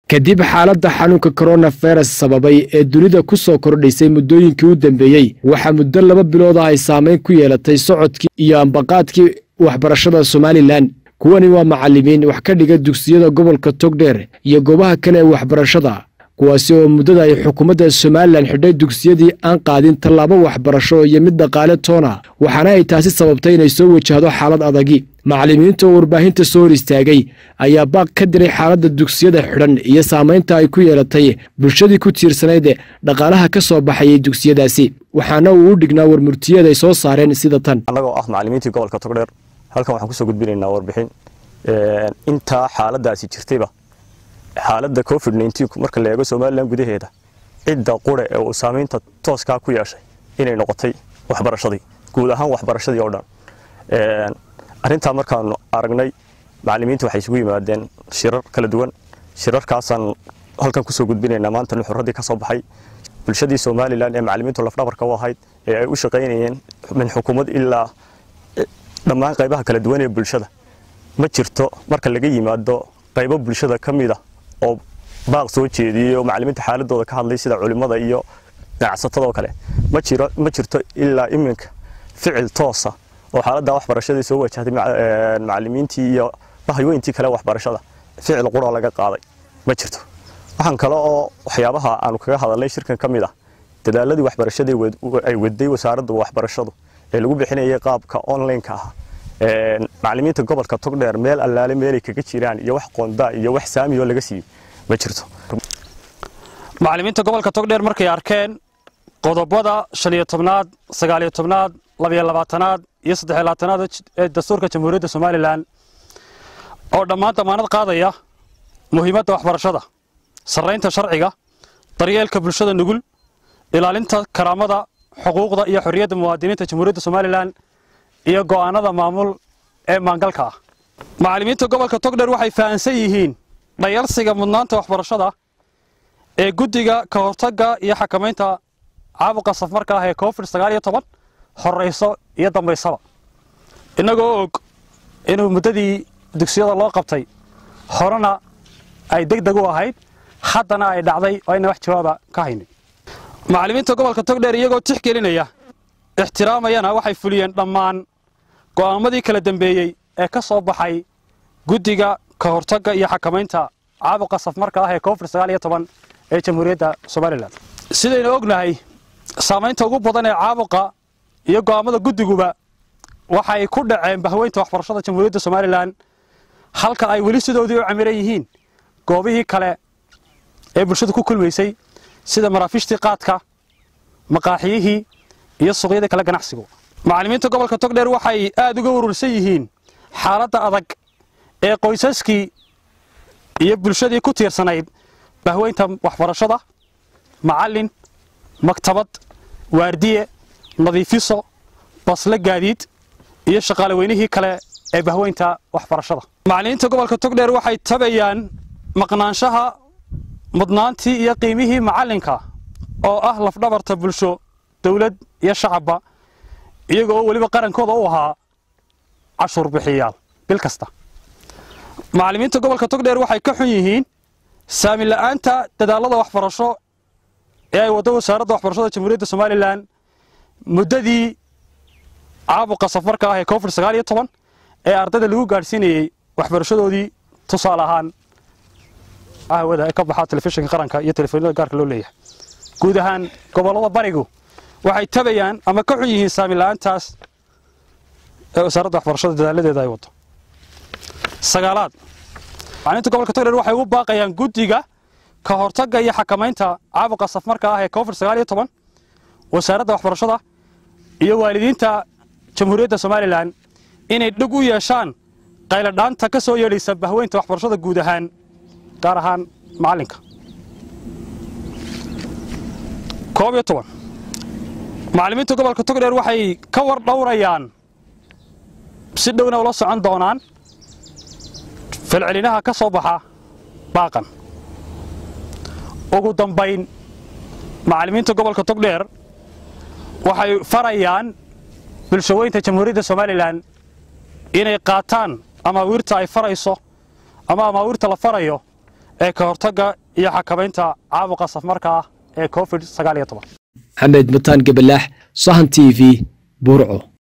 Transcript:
kadib xaaladda xanuunka koronavirus sababay ee dunida ku soo kordhaysay muddooyinkii u dambeeyey waxaa muddo laba bilood ah ay saameyn ku yeelatay socodkii iyo ambaqaadkii waxbarashada somalilan kuwani waa macallimiin wax ka dhiga dugsiyada gobolka togdheer iyo goobaha kale ee waxbarashada kuwaasi oo muddada ay xukuumadda somalilan xidhay dugsiyadii aan qaadin tallaabo waxbarasho iyo mid dhaqaale toona waxaana ay taasi sababtay inay soo wajahdo xaalad adagi macallimiinta oo warbaahinta soo hor istaagay ayaa baaq ka diray xaaladda dugsiyada xidhan iyo saamaynta ay ku yeelatay bulshadii ku tiirsanayd dhaqaalaha ka soo baxayay dugsiyadaasi waxaana uu u dhignaa warmurtiyeed ay soo saareen sida tan annagoo ah macallimiintii gobolka togdheer halkan waxaan kusoo gudbinaynaa warbixin intaa xaaladaasi jirtayba xaaladda covid marka la eego somalilan gudaheeda cidda qure ee uu saamaynta tooskaa ku yeeshay inay noqotay waxbarashadii guud ahaan waxbarashadii oo dhan arrintaa markaanu aragnay macallimiinta waxay isugu yimaadeen shirar kala duwan shirarkaasaan halkan kusoo gudbinaynaa maanta nuxuradii ka soo baxay bulshadii somalilan ee macallimiintu lafdhabarka u ahayd ee ay u shaqaynayeen min xukuumad ilaa dhammaan qaybaha kala duwan ee bulshada ma jirto marka laga yimaado qaybo bulshada ka mid a oo baaq soo jeediyey oo macallimiinta xaaladooda ka hadlay sida culimmada iyo ganacsatada oo kale ma jiro ma jirto ilaa iminka ficil toosa oo xaaladda waxbarashadii soo wajahday macallimiintii iyo bahayooyintii kale waxbarashada ficil qura laga qaaday ma jirto waxaan kale oo waxyaabaha aanu kaga hadalnay shirkan ka mid ah dadaaladii waxbarashadii ay waday wasaaradda waxbarashadu ee lagu bixinayay qaabka online-ka ah macallimiinta gobolka togdheer meel allaale meelay kaga jiraan iyo wax qoondaa iyo wax saamiyoo laga siiyey ma jirto macallimiinta gobolka togdheer markay arkeen qodobada shan iyo tobnaad sagaal iyo tobnaad labiyo labaatanaad iyo saddexiyo labaatanaad ee dastuurka jamhuuriyadda somalilan oo dhammaan damaanad qaadaya muhiimadda waxbarashada sarraynta sharciga daryeelka bulshada nugul ilaalinta karaamada xuquuqda iyo xorriyadda muwaadiniinta jamhuuriyadda somalilan iyo go'aanada maamul ee maangalka ah macallimiinta gobolka togdheer waxay fahansan yihiin dhayalsiga mudnaanta waxbarashada ee guddiga ka hortagga iyo xakamaynta caabuqa safmarka ah ee covid sagaal iyo toban horrayso iyo dambaysaba innagoo og inuu muddadii dugsiyada loo qabtay horena ay deg deg u ahayd haddana ay dhacday oo ayna wax jawaaba ka haynin macallimiinta gobolka togdheer iyagoo tixgelinaya ixtiraamayana waxay fuliyeen dhammaan go'aamadii kala dambeeyey ee ka soo baxay guddiga ka hortagga iyo xakamaynta caabuqa safmarka ah ee covid sagaal iyo toban ee jamhuuriyadda somalilan sidaynu ognahay saamaynta ugu badan ee caabuqa iyo go'aamada guddiguba waxay ku dhaceen bahweynta waxbarashada jamhuuriyadda somalilan halka ay weli sidoodii u camiran yihiin goobihii kale ee bulshadu ku kulmaysay sida maraafiishtii qaadka maqaaxiyihii iyo suuqyadii kale ganacsigu macallimiinta gobolka togdheer waxay aad uga urursan yihiin xaaladda adag ee qoysaskii iyo bulshadii ku tiirsanayd bahweynta waxbarashada macallin maktabad waardiye nadiifiso basle gaadiid iyo shaqaale weynihii kale ee bahweynta waxbarashada macallimiinta gobolka togdheer waxay tabayaan maqnaanshaha mudnaantii iyo qiimihii macallinka oo ah lafdhabarta bulsho dowlad iyo shacabba iyaga oo weliba qarankooda u ahaa cashuur bixiyaal bil kasta macallimiinta gobolka togdheer waxay ka xun yihiin saami la'aanta dadaallada waxbarasho ee ay waddo wasaaradda waxbarashada jamhuuriyadda somalilan muddadii caabuqa safarka ah ee covid sagaal iyo toban ee ardayda lagu gaadhsiinayey waxbarashadoodii tusaale ahaan ahwada ee ka baxa telefishinka qaranka iyo telefoonada gaarka loo leeyahay guud ahaan gobollada barigu waxay tabayaan ama ka xun yihiin saami la'aantaas ee wasaaradda waxbarashada dadaaladeeda ay waddo sagaalaad macliminta gobolka togdheer waxay ugu baaqayaan guddiga ka hortagga iyo xakamaynta caabuqa safmarka ah ee covid sagaal iyo toban wasaaradda waxbarashada iyo waalidiinta jamhuuriyadda somalilan inay dhig u yeeshaan qayladhaanta ka soo yeedhaysa bahweynta waxbarashada guud ahaan gaar ahaan macallinka koob iyo toban macallimiinta gobolka togdheer waxay ka war dhowrayaan si dhowna ula socon doonaan falcelinaha ka soo baxa baaqan ugu dambayn macallimiinta gobolka togdheer waxay farayaan bulshaweynta jamhuuriyadda somalilan inay qaataan amaawiirta ay farayso ama amaawiirta la farayo ee ka hortagga iyo xakamaynta caabuqa safmarka ah ee covid sagaal iyo toban maxamed mataan gabalaax sahan t v burco